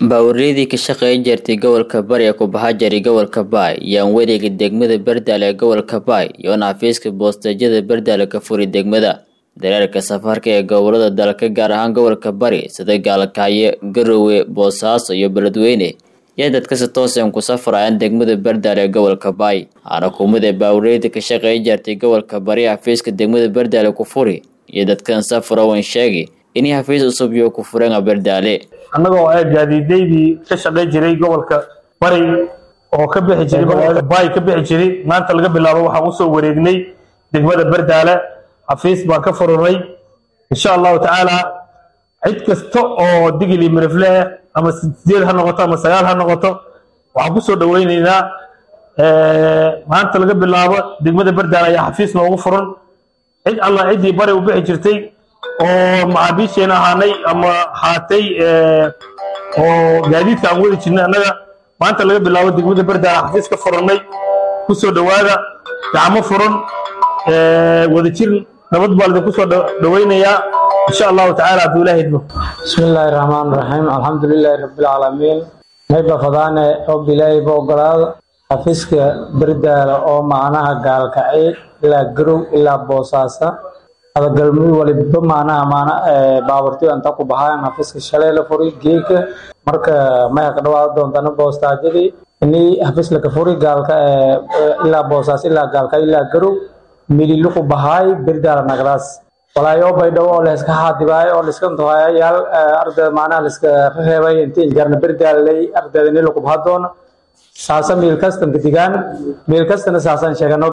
Baawareedii ka shaqayn jirtay gobolka Bari ee ku baxa jiray gobolka Baay yaan wareegay degmada Bardaale ee gobolka Baay iyoona xafiiska boostaadyada Bardaale ka furay degmada. Dareerka safarka ee gobolada dalka gaar ahaan gobolka Bari sida Gaalkacyo, Garowe, Boosaaso iyo Beledweyne iyo dadka si toos ah ku safrayaan degmada Bardaale ee gobolka Baay. Waxaana kumid ah baawareedii ka shaqayn jirtay gobolka Bari xafiiska degmada Bardaale ku furi iyo dadkan safra waan sheegay in xafiis cusub iyo ku fureen Bardaale. annagoo ah gaadiidaydii ka shaqayn jiray gobolka bari oo ka bixi jiray magaalada baay ka bixi jiray maanta laga bilaabo waxaan usoo wareegnay degmada bardaale xafiis baan ka fururnay insha allahu tacaala cid kasta oo digili mirifle ama sideed ha noqoto ama sagaal ha noqoto waxaan kusoo dhaweyneynaa maanta laga bilaabo degmada bardaale ayaa xafiis noogu furan cid alla ciddii bari u bixi jirtay oo maxaabiisheena ahaanay ama haatay oo gaadiidka aan wadi jirnay annaga maanta laga bilaabo degmada bardaale xafiis ka furannay kusoo dhowaada gacmo furan wadajir nabad baa lidinku soo dhaweynayaa insha allahu tacaala hadduu ilaah idmo bismi illaahi raxmaan raxiim alxamdulilaahi rabbilcaalamiin mayba fadaane og ilaahayba ogolaada xafiiska bardaale oo macnaha gaalkacay ilaa garow ilaa boosaasa adagalmudug waliba macnaha maana baaburtiyo inta ku baxayan xafiiska shalay la furi geeka marka may ka dhawaada doontana boostaajadii ini xafiis laka furi gaalka ilaa boosaas ilaa gaalka ilaa garow mililu ku bahaay birdaala nagdaas walaayo baydhabo oo layska haadibaay oo layska ntohayayaal ardayda macnaha layska reebay intii injarna birdaalay ardayda ni laku baha doona saasa miil kastanta digaan miil kastana saasaan sheegano